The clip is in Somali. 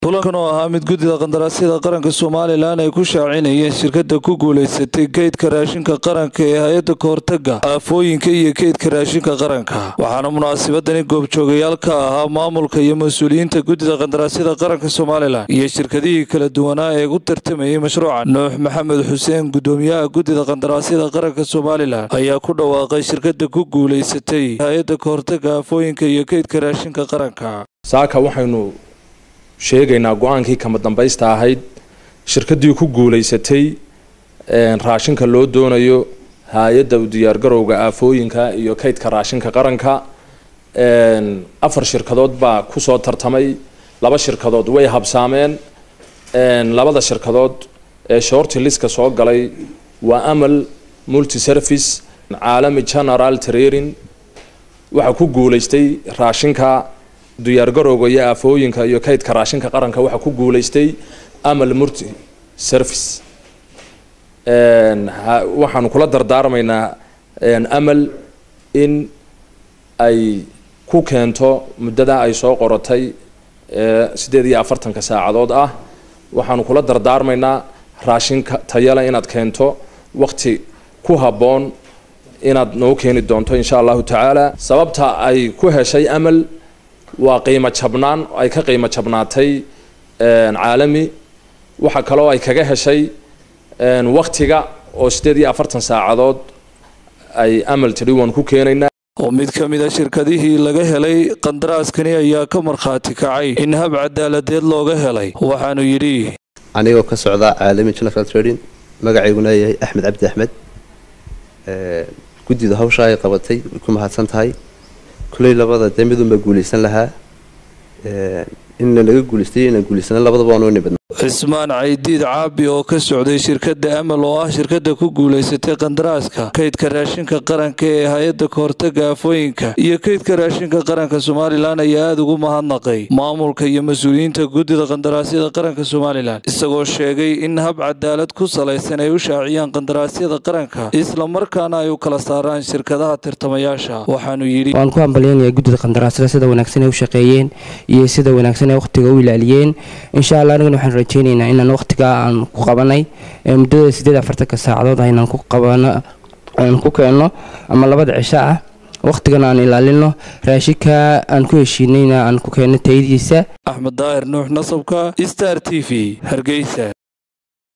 kulankan oo ahaa mid guddida qandaraasyada qaranka somalilan ay ku shaacinayeen shirkada ku guulaysatay keydka raashinka qaranka ee hay-adda kahortaga aafooyinka iyo keydka raashinka qaranka waxaana munaasabadani goobjoogayaal ka ahaa maamulka iyo mas-uuliyiinta guddida qandaraasyada qaranka somalilan iyo shirkadihii kala duwanaa ee u tartamayay mashruuca nuux maxamed xuseen guddoomiyaha guddida qandaraasyada qaranka somalilan ayaa ku dhawaaqay shirkada ku guulaysatay hay-adda kahortaga aafooyinka iyo keydka raashinka qaranka saaka waxaynu sheegaynaa go-aankii kama dambaysta ahayd shirkaddii ku guulaysatay raashinka loo doonayo hay-adda u diyaargarowga aafooyinka iyo kaydka raashinka qaranka afar shirkadood baa kusoo tartamay laba shirkadood way habsaameen labada shirkadood ee shorti liska soo galay waa amal multi service caalami general trairing waxaa ku guulaystay raashinka diyaargarowga iyo aafooyinka iyo kaydka raashinka qaranka waxaa ku guulaystay amal multi service waxaanu kula dardaarmaynaa amal in ay ku keento muddada ay soo qorotay sideed iyo afartanka saacadood ah waxaanu kula dardaarmaynaa raashinka tayale inaad keento wakti ku habboon inaad noo keeni doonto insha allahu tacaala sababta ay ku heshay amal waa qiimo jabnaan ay ka qiimo jabnaatay caalami waxaa kaloo ay kaga heshay waktiga oo sideed iyo afartan saacadood ay amal tidhi waan ku keenaynaa oo mid ka mid a shirkadihii laga helay qandaraaskani ayaa ka markhaati kacay in hab cadaaladeed looga helay waxaanu yidhi anigoo ka socda caalami general trading magacayguna yahay axmed cabdi axmed guddida hawsha ay qabatay way ku mahadsan tahay kuley labada dee midunbaa guulaysan lahaa inna laga guulaystay inaan guulaysana labadaba waan u nibadna cismaan caydiid caabi oo ka socday shirkadda amal oo ah shirkadda ku guulaysatay qandaraaska kaydka raashinka qaranka ee hay-adda kahortaga aafooyinka iyo kaydka raashinka qaranka somalilan ayaa aada ugu mahadnaqay maamulka iyo mas-uuliyiinta guddida qandaraasyada qaranka somalilan isagoo sheegay in hab cadaalad ku salaysan ay u shaaciyaan qandaraasyada qaranka islamarkaana ay u kala saaraan shirkadaha tirtamayaasha waxaanu yidhi waan ku hambalyaynaya guddida qandaraasyada sida wanaagsan ay u shaqeeyeen iyo sida wanaagsan ay wakhtiga u ilaaliyeen insha allah anigana waxaan rajeynaynaa inaan wakhtigaa aan ku qabanay muddada sideed afartanka saacadood ah inaan ku qabano aan ku keenno ama labada cisho ah wakhtigana aan ilaalino raashinka aan ku heshiinayna aan ku keenno tayadiisa axmed daahir nuux nasabka star t v hargeysa